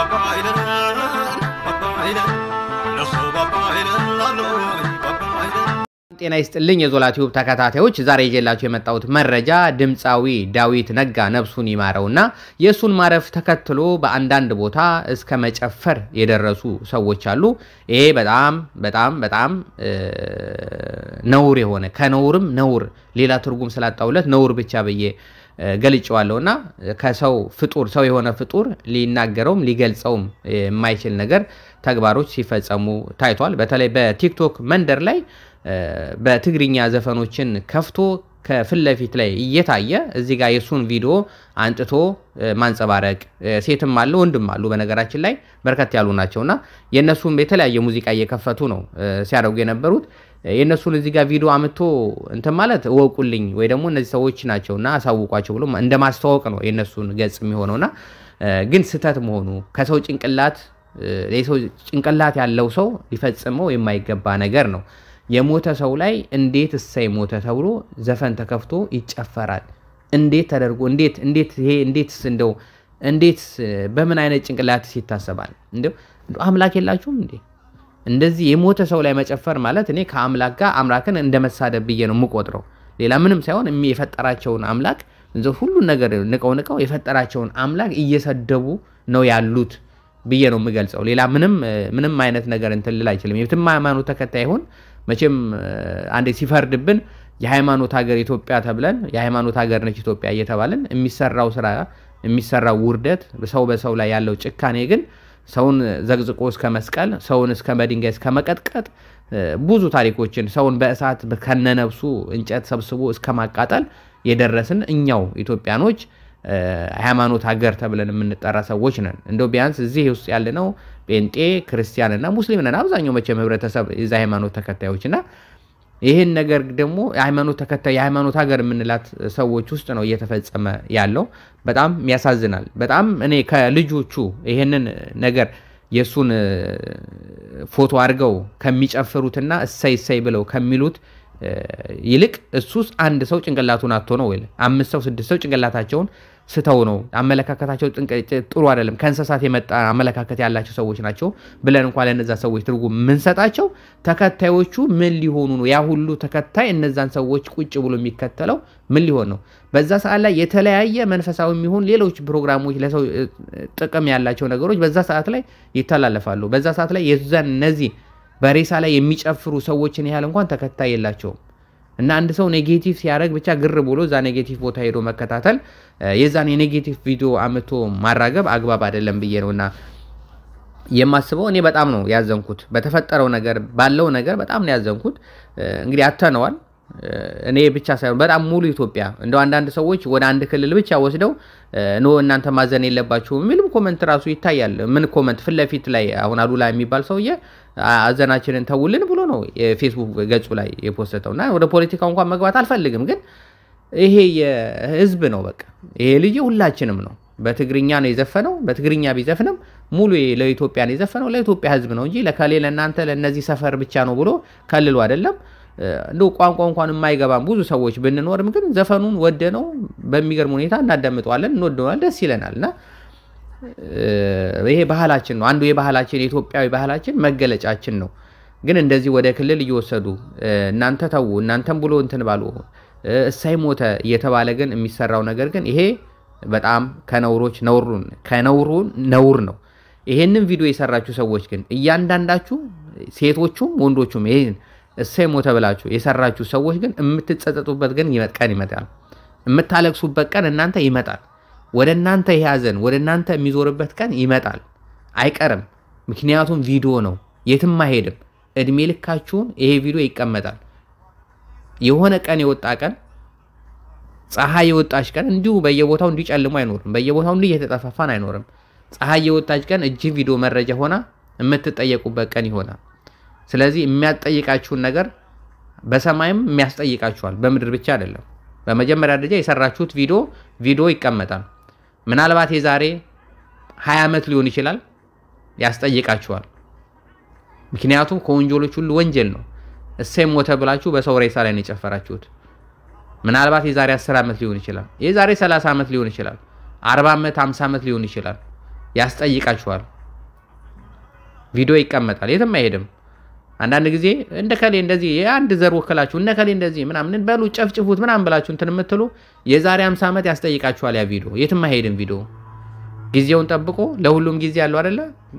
ጤና ይስጥልኝ የዞላ ቲዩብ ተከታታዮች፣ ዛሬ ይዤላችሁ የመጣሁት መረጃ ድምፃዊ ዳዊት ነጋ ነፍሱን ይማረውና የእሱን ማረፍ ተከትሎ በአንዳንድ ቦታ እስከ መጨፈር የደረሱ ሰዎች አሉ። ይሄ በጣም በጣም በጣም ነውር የሆነ ከነውርም ነውር ሌላ ትርጉም ስላጣውለት ነውር ብቻ ብዬ ገልጨዋለሁ እና ከሰው ፍጡር ሰው የሆነ ፍጡር ሊናገረውም ሊገልጸውም የማይችል ነገር ተግባሮች ሲፈጸሙ ታይቷል። በተለይ በቲክቶክ መንደር ላይ በትግርኛ ዘፈኖችን ከፍቶ ከፊት ለፊት ላይ እየታየ እዚህ ጋር የእሱን ቪዲዮ አንጥቶ ማንጸባረቅ ሴትም አለ ወንድም አሉ። በነገራችን ላይ በርከት ያሉ ናቸውና የእነሱን የተለያየ ሙዚቃ እየከፈቱ ነው ሲያደርጉ የነበሩት። የእነሱን እዚህ ጋር ቪዲዮ አምጥቶ እንትን ማለት እወቁልኝ ወይ ደግሞ እነዚህ ሰዎች ናቸውና አሳውቋቸው ብሎ እንደ ማስተዋወቅ ነው የእነሱን ገጽ የሚሆነውና ግን ስህተት መሆኑ ከሰው ጭንቅላት የሰው ጭንቅላት ያለው ሰው ሊፈጽመው የማይገባ ነገር ነው። የሞተ ሰው ላይ እንዴት እሰይ ሞተ ተብሎ ዘፈን ተከፍቶ ይጨፈራል? እንዴት ተደርጎ እንዴት እንዴት ይሄ እንዴት እንደው እንዴት በምን አይነት ጭንቅላት ይታሰባል? እንደው አምላክ የላችሁም እንዴ? እንደዚህ የሞተ ሰው ላይ መጨፈር ማለት እኔ ከአምላክ ጋር አምላክን እንደ መሳደብ ብዬ ነው የምቆጥረው። ሌላ ምንም ሳይሆን የፈጠራቸውን አምላክ ሁሉን ነገር ንቀው ንቀው የፈጠራቸውን አምላክ እየሰደቡ ነው ያሉት ብዬ ነው የምገልጸው። ሌላ ምንም ምንም አይነት ነገር እንትን ልል አይችልም። የትም ሃይማኖት ተከታይ ይሁን መቼም አንዴ ሲፈርድብን የሃይማኖት ሀገር ኢትዮጵያ ተብለን የሃይማኖት ሀገር ነች ኢትዮጵያ እየተባለን የሚሰራው ስራ የሚሰራው ውርደት፣ ሰው በሰው ላይ ያለው ጭካኔ ግን ሰውን ዘቅዝቆ እስከ መስቀል፣ ሰውን እስከ በድንጋይ እስከ መቀጥቀጥ ብዙ ታሪኮችን ሰውን በእሳት ከነነብሱ እንጨት ሰብስቦ እስከ ማቃጠል የደረስን እኛው ኢትዮጵያኖች ሃይማኖት ሀገር ተብለን የምንጠራ ሰዎች ነን። እንደው ቢያንስ እዚህ ውስጥ ያለነው ጴንጤ ክርስቲያን እና ሙስሊም ነን አብዛኛው መቼም ህብረተሰብ የዛ ሃይማኖት ተከታዮች እና ይህን ነገር ደግሞ የሃይማኖት ተከታይ የሃይማኖት ሀገር የምንላት ሰዎች ውስጥ ነው እየተፈጸመ ያለው። በጣም ያሳዝናል። በጣም እኔ ከልጆቹ ይህንን ነገር የእሱን ፎቶ አድርገው ከሚጨፍሩትና እሰይ እሰይ ብለው ከሚሉት ይልቅ እሱስ አንድ ሰው ጭንቅላቱን አቶ ነው ወይ አምስት ሰው ስድስት ሰው ጭንቅላታቸውን ስተው ነው አመለካከታቸው ጥሩ አይደለም፣ ከእንስሳት የመጣ አመለካከት ያላቸው ሰዎች ናቸው ብለን እንኳ ለእነዛ ሰዎች ትርጉም የምንሰጣቸው ተከታዮቹ ምን ሊሆኑ ነው? ያ ሁሉ ተከታይ እነዛን ሰዎች ቁጭ ብሎ የሚከተለው ምን ሊሆን ነው? በዛ ሰዓት ላይ የተለያየ መንፈሳዊ የሚሆን ሌሎች ፕሮግራሞች ለሰው ጥቅም ያላቸው ነገሮች በዛ ሰዓት ላይ ይተላለፋሉ። በዛ ሰዓት ላይ የዛን እነዚህ በሬሳ ላይ የሚጨፍሩ ሰዎችን ያህል እንኳን ተከታይ የላቸውም። እና አንድ ሰው ኔጌቲቭ ሲያደርግ ብቻ ግር ብሎ እዛ ኔጌቲቭ ቦታ ሄዶ መከታተል የዛን የኔጌቲቭ ቪዲዮ አምቶ ማራገብ አግባብ አይደለም ብዬ ነው እና የማስበው። እኔ በጣም ነው ያዘንኩት በተፈጠረው ነገር ባለው ነገር በጣም ነው ያዘንኩት። እንግዲህ አተነዋል። እኔ ብቻ ሳይሆን በጣም ሙሉ ኢትዮጵያ እንደው አንዳንድ ሰዎች ወደ አንድ ክልል ብቻ ወስደው ኖ እናንተ ማዘን የለባችሁም የሚልም ኮመንት ራሱ ይታያል። ምን ኮመንት ፊት ለፊት ላይ አሁን አሉላ የሚባል ሰውዬ አዘናችንን ተውልን ብሎ ነው የፌስቡክ ገጹ ላይ የፖስተው እና ወደ ፖለቲካው እንኳን መግባት አልፈልግም፣ ግን ይሄ የህዝብ ነው። በቃ ይሄ ልጅ ሁላችንም ነው። በትግርኛ ነው የዘፈነው። በትግርኛ ቢዘፍንም ሙሉ ለኢትዮጵያ ነው የዘፈነው፣ ለኢትዮጵያ ህዝብ ነው እንጂ ለከሌ ለእናንተ ለእነዚህ ሰፈር ብቻ ነው ብሎ ከልሎ አይደለም። እንደ ቋንቋ እንኳን የማይገባም ብዙ ሰዎች ብንኖርም ግን ዘፈኑን ወደ ነው በሚገርም ሁኔታ እናዳምጠዋለን፣ እንወደዋል፣ ደስ ይለናል እና ይሄ ባህላችን ነው። አንዱ የባህላችን የኢትዮጵያዊ ባህላችን መገለጫችን ነው። ግን እንደዚህ ወደ ክልል እየወሰዱ እናንተ ተዉ እናንተም ብሎ እንትን ባሉ እሳይ ሞተ እየተባለ ግን የሚሰራው ነገር ግን ይሄ በጣም ከነውሮች ነውሩን ከነውሩ ነውር ነው። ይሄንን ቪዲዮ የሰራችሁ ሰዎች ግን እያንዳንዳችሁ ሴቶቹም ወንዶቹም ይሄን እሳይ ሞተ ብላችሁ የሰራችሁ ሰዎች ግን የምትጸጸጡበት ግን ቀን ይመጣል። የምታለቅሱበት ቀን እናንተ ይመጣል። ወደ እናንተ የያዘን ወደ እናንተ የሚዞርበት ቀን ይመጣል፣ አይቀርም። ምክንያቱም ቪዲዮ ነው፣ የትም አይሄድም። እድሜ ልካችሁን ይሄ ቪዲዮ ይቀመጣል። የሆነ ቀን የወጣ ቀን ፀሐይ የወጣች ቀን እንዲሁ በየቦታው እንዲጨልሙ አይኖርም። በየቦታው እንዲህ እየተጠፋፋን አይኖርም። ፀሐይ የወጣች ቀን እጅ ቪዲዮ መረጃ ሆና የምትጠየቁበት ቀን ይሆናል። ስለዚህ የሚያስጠይቃችሁን ነገር በሰማይም የሚያስጠይቃችኋል፣ በምድር ብቻ አይደለም። በመጀመሪያ ደረጃ የሰራችሁት ቪዲዮ ቪዲዮ ይቀመጣል። ምናልባት የዛሬ 20 ዓመት ሊሆን ይችላል፣ ያስጠይቃችኋል። ምክንያቱም ከወንጀሎች ሁሉ ወንጀል ነው። እሰይ ሞተ ብላችሁ በሰው ሬሳ ላይ ነው የጨፈራችሁት። ምናልባት የዛሬ 10 ዓመት ሊሆን ይችላል፣ የዛሬ 30 ዓመት ሊሆን ይችላል፣ 40 ዓመት 50 ዓመት ሊሆን ይችላል። ያስጠይቃችኋል። ቪዲዮ ይቀመጣል፣ የትም አይሄድም። አንዳንድ ጊዜ እንደ ከሌ እንደዚህ የአንድ ዘር ወክላችሁ እነ ከሌ እንደዚህ ምናምን በሉ ጨፍጭፉት ምናምን ብላችሁ እንትን የምትሉ የዛሬ 50 ዓመት ያስጠይቃችኋል። ያ ቪዲዮ የትም አይሄድም። ቪዲዮ ጊዜውን ጠብቆ ለሁሉም ጊዜ ያለው አይደለ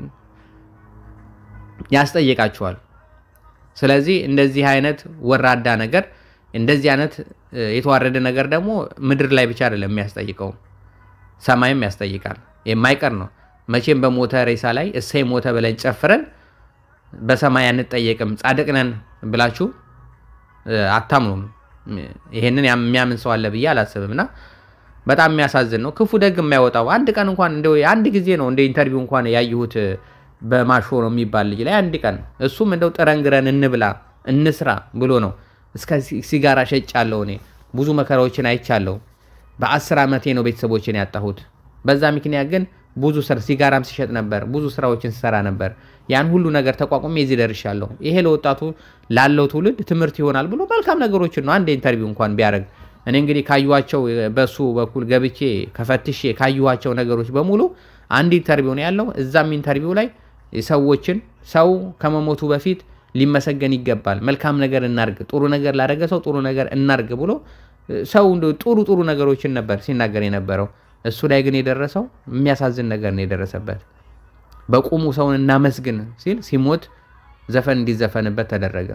ያስጠይቃችኋል። ስለዚህ እንደዚህ አይነት ወራዳ ነገር እንደዚህ አይነት የተዋረደ ነገር ደግሞ ምድር ላይ ብቻ አይደለም የሚያስጠይቀው ሰማይም ያስጠይቃል። የማይቀር ነው። መቼም በሞተ ሬሳ ላይ እሰይ ሞተ ብለን ጨፍረን በሰማይ አንጠየቅም ጻድቅ ነን ብላችሁ አታምኑም። ይሄንን የሚያምን ሰው አለ ብዬ አላስብም። እና በጣም የሚያሳዝን ነው። ክፉ ደግ የማይወጣው አንድ ቀን እንኳን እንደው አንድ ጊዜ ነው እንደ ኢንተርቪው እንኳን ያየሁት በማሾ ነው የሚባል ልጅ ላይ አንድ ቀን እሱም እንደው ጥረን ግረን እንብላ እንስራ ብሎ ነው። እስከ ሲጋራ ሸጫለሁ እኔ ብዙ መከራዎችን አይቻለሁ። በአስር ዓመቴ ነው ቤተሰቦችን ያጣሁት። በዛ ምክንያት ግን ብዙ ስራ ሲጋራም ሲሸጥ ነበር፣ ብዙ ስራዎችን ሲሰራ ነበር። ያን ሁሉ ነገር ተቋቁሜ እዚህ ደርሻለሁ። ይሄ ለወጣቱ ላለው ትውልድ ትምህርት ይሆናል ብሎ መልካም ነገሮችን ነው አንድ ኢንተርቪው እንኳን ቢያደርግ። እኔ እንግዲህ ካዩዋቸው በሱ በኩል ገብቼ ከፈትሼ ካዩዋቸው ነገሮች በሙሉ አንድ ኢንተርቪው ነው ያለው። እዛም ኢንተርቪው ላይ ሰዎችን ሰው ከመሞቱ በፊት ሊመሰገን ይገባል፣ መልካም ነገር እናርግ፣ ጥሩ ነገር ላደረገ ሰው ጥሩ ነገር እናርግ ብሎ ሰው ጥሩ ጥሩ ነገሮችን ነበር ሲናገር የነበረው። እሱ ላይ ግን የደረሰው የሚያሳዝን ነገር ነው የደረሰበት። በቁሙ ሰውን እናመስግን ሲል ሲሞት ዘፈን እንዲዘፈንበት ተደረገ።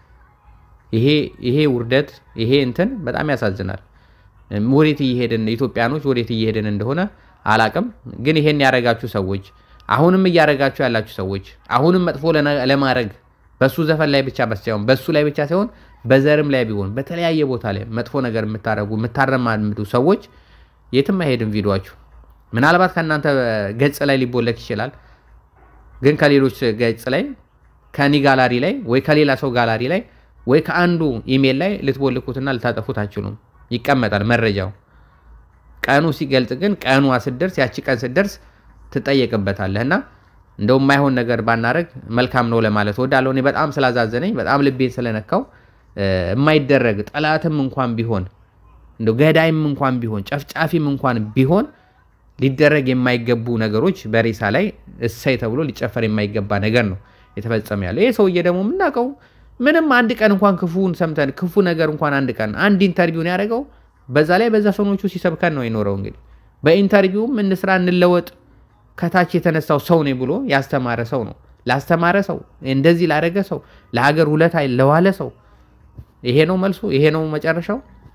ይሄ ይሄ ውርደት ይሄ እንትን በጣም ያሳዝናል። ወዴት እየሄድን ኢትዮጵያኖች ወዴት እየሄድን እንደሆነ አላቅም። ግን ይሄን ያደረጋችሁ ሰዎች አሁንም እያደረጋችሁ ያላችሁ ሰዎች አሁንም መጥፎ ለማድረግ በሱ ዘፈን ላይ ብቻ ሳይሆን በሱ ላይ ብቻ ሳይሆን በዘርም ላይ ቢሆን በተለያየ ቦታ ላይ መጥፎ ነገር የምታደርጉ የምታረማምዱ ሰዎች የትም አይሄድም ቪዲዮችሁ። ምናልባት ከእናንተ ገጽ ላይ ሊቦለክ ይችላል፣ ግን ከሌሎች ገጽ ላይ ከኒ ጋላሪ ላይ ወይ ከሌላ ሰው ጋላሪ ላይ ወይ ከአንዱ ኢሜል ላይ ልትቦልኩትና ልታጠፉት አችሉም። ይቀመጣል መረጃው። ቀኑ ሲገልጽ ግን ቀኗ ስደርስ ያቺ ቀን ስደርስ ትጠየቅበታለህ እና እንደው የማይሆን ነገር ባናረግ መልካም ነው ለማለት ወዳለሁ። እኔ በጣም ስላዛዘነኝ በጣም ልቤን ስለነካው የማይደረግ ጠላትም እንኳን ቢሆን እንደው ገዳይም እንኳን ቢሆን ጨፍጫፊም እንኳን ቢሆን ሊደረግ የማይገቡ ነገሮች በሬሳ ላይ እሰይ ተብሎ ሊጨፈር የማይገባ ነገር ነው የተፈጸመ ያለው። ይህ ሰውዬ ደግሞ የምናውቀው ምንም አንድ ቀን እንኳን ክፉን ሰምተን ክፉ ነገር እንኳን አንድ ቀን አንድ ኢንተርቪውን ያደረገው በዛ ላይ በዘፈኖቹ ሲሰብከን ነው የኖረው። እንግዲህ በኢንተርቪውም እንስራ እንለወጥ ከታች የተነሳው ሰው ነኝ ብሎ ያስተማረ ሰው ነው። ላስተማረ ሰው እንደዚህ ላደረገ ሰው ለሀገር ውለታ ለዋለ ሰው ይሄ ነው መልሱ፣ ይሄ ነው መጨረሻው፣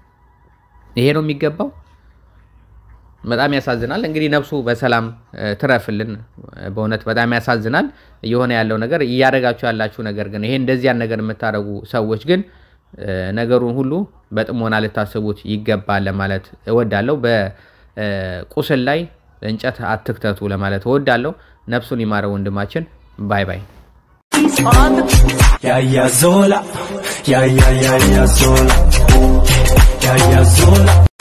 ይሄ ነው የሚገባው። በጣም ያሳዝናል። እንግዲህ ነፍሱ በሰላም ትረፍልን። በእውነት በጣም ያሳዝናል እየሆነ ያለው ነገር። እያደረጋችሁ ያላችሁ ነገር ግን ይሄ እንደዚያን ነገር የምታደርጉ ሰዎች ግን ነገሩን ሁሉ በጥሞና ልታስቡት ይገባል ለማለት እወዳለሁ። በቁስል ላይ እንጨት አትክተቱ ለማለት እወዳለሁ። ነፍሱን ይማረው ወንድማችን። ባይ ባይ። ያያ ዞላ ያያ ያያ ዞላ ያያ ዞላ